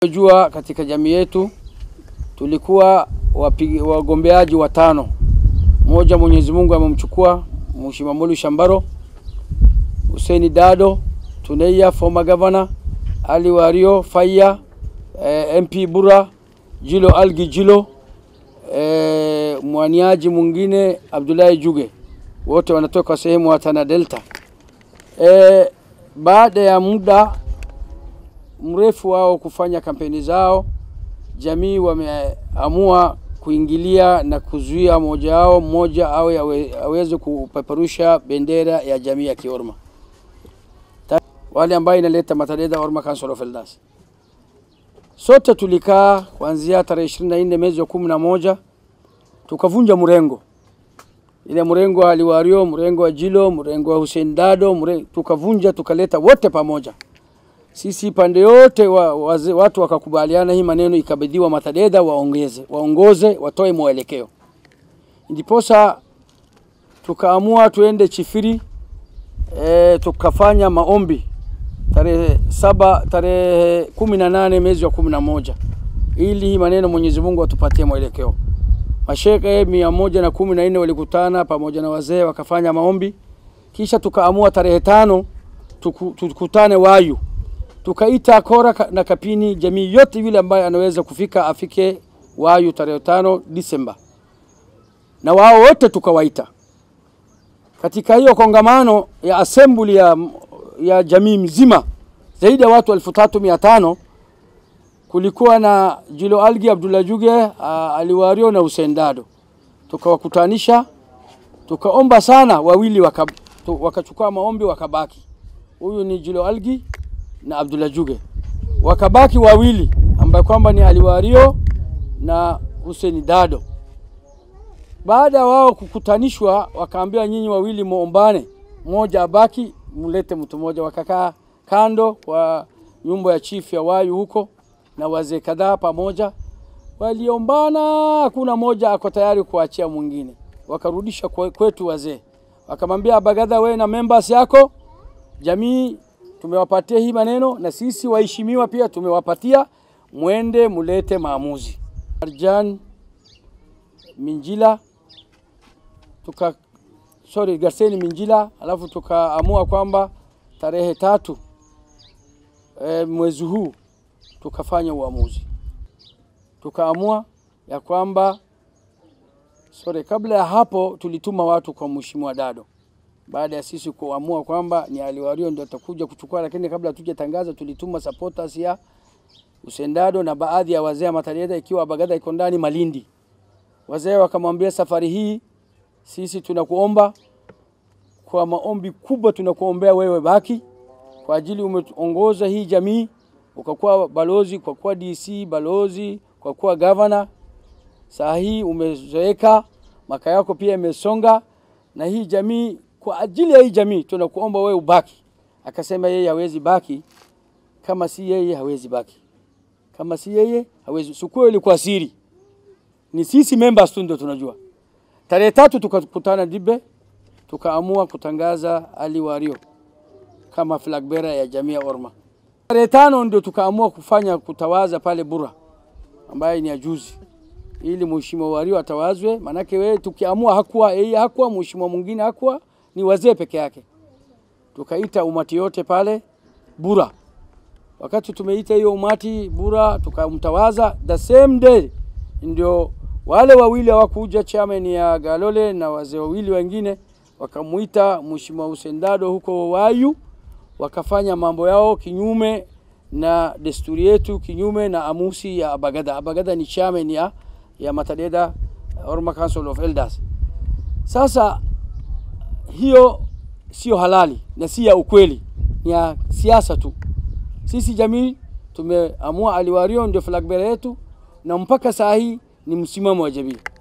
Jua katika jamii yetu tulikuwa wapigi, wagombeaji watano. Mmoja Mwenyezi Mungu amemchukua Mheshimiwa Mulu Shambaro, Hussein Dado, Tuneia former governor, Ali Wario Faya, eh, MP Bura, Jilo Algi Jilo, eh, mwaniaji mwingine Abdullahi Juge, wote wanatoka sehemu ya Tana Delta. Eh, baada ya muda mrefu wao kufanya kampeni zao, jamii wameamua kuingilia na kuzuia mmoja wao mmoja awe awe- aweze kupeperusha bendera ya jamii ya Kiorma, Ta- wale ambayo inaleta Mataleda Orma Council of Elders. Sote tulikaa kuanzia tarehe 24 mwezi wa kumi na moja tukavunja mrengo ile mrengo wa Aliwario, mrengo wa Jilo, mrengo wa Hussein Dado, mrengo, tukavunja tukaleta wote pamoja sisi pande yote wa, waze, watu wakakubaliana hii maneno ikabidhiwa Matadeda waongeze waongoze watoe mwelekeo. Ndiposa tukaamua tuende Chifiri e, tukafanya maombi tarehe saba tarehe kumi na nane mwezi wa kumi na moja ili hii maneno Mwenyezi Mungu atupatie mwelekeo. Mashekhe mia moja na kumi na nne walikutana pamoja na wazee wakafanya maombi, kisha tukaamua tarehe tano tuku, tukutane Wayu tukaita Kora ka- na Kapini, jamii yote yule ambaye anaweza kufika afike Wayu tarehe tano Disemba, na wao wote tukawaita katika hiyo kongamano ya assembly ya, ya jamii mzima zaidi ya watu elfu tatu mia tano kulikuwa na Jilo Algi, Abdullah Juge, uh, Aliwario na Hussein Dado. Tukawakutanisha, tukaomba sana, wawili waka, tu, wakachukua maombi wakabaki. Huyu ni Jilo Algi na Abdullah Juge, wakabaki wawili ambaye kwamba ni Aliwario na Hussein Dado. Baada ya wao kukutanishwa, wakaambiwa nyinyi wawili muombane, mmoja abaki, mlete mtu mmoja. Wakakaa kando kwa nyumba ya chief ya Wayu huko na wazee kadhaa pamoja, waliombana, hakuna moja ako tayari kuachia mwingine. Wakarudisha kwe- kwetu wazee, wakamwambia Bagadha, wewe na members yako jamii tumewapatia hii maneno, na sisi waheshimiwa pia tumewapatia, mwende mulete maamuzi. Arjan Minjila tuka sorry, Garseni Minjila, alafu tukaamua kwamba tarehe tatu e, mwezi huu tukafanya uamuzi, tukaamua ya kwamba sorry, kabla ya hapo tulituma watu kwa Mheshimiwa Dado baada ya sisi kuamua kwamba ni Aliwario ndio atakuja kuchukua, lakini kabla hatujatangaza tulituma supporters ya Usendado na baadhi ya wazee wa Mataleda, ikiwa Bagada iko ndani Malindi. Wazee wakamwambia safari hii sisi tunakuomba kwa maombi kubwa, tunakuombea wewe baki kwa ajili umeongoza hii jamii, ukakuwa balozi, kwa kuwa DC balozi, kwa kuwa governor. Saa hii umezoeka, maka yako pia imesonga, na hii jamii, kwa ajili ya hii jamii tunakuomba wewe ubaki. Akasema yeye hawezi baki, kama si yeye hawezi baki, kama si yeye hawezi. Sikuwa ilikuwa siri, ni sisi members tu ndio tunajua. Tarehe tatu tukakutana Dibe, tukaamua kutangaza Ali Wario kama flag bearer ya jamii ya Orma. Tarehe tano ndio tukaamua kufanya kutawaza pale Bura ambaye ni ya juzi, ili mheshimiwa Wario atawazwe. Manake wewe tukiamua hakuwa yeye, hakuwa mheshimiwa mwingine, hakuwa ni wazee peke yake. Tukaita umati yote pale Bura. Wakati tumeita hiyo umati Bura, tukamtawaza the same day, ndio wale wawili hawakuja, chairman ya Galole na wazee wawili wengine wakamuita mheshimiwa Hussein Dado huko Wayu, wakafanya mambo yao kinyume na desturi yetu, kinyume na amusi ya Abagada. Abagada ni chairman ya, ya Matadeda Orma Council of Elders. Sasa hiyo sio halali na si ya ukweli, ni ya siasa tu. Sisi jamii tumeamua Aliwario ndio flag bearer yetu, na mpaka saa hii ni msimamo wa jamii.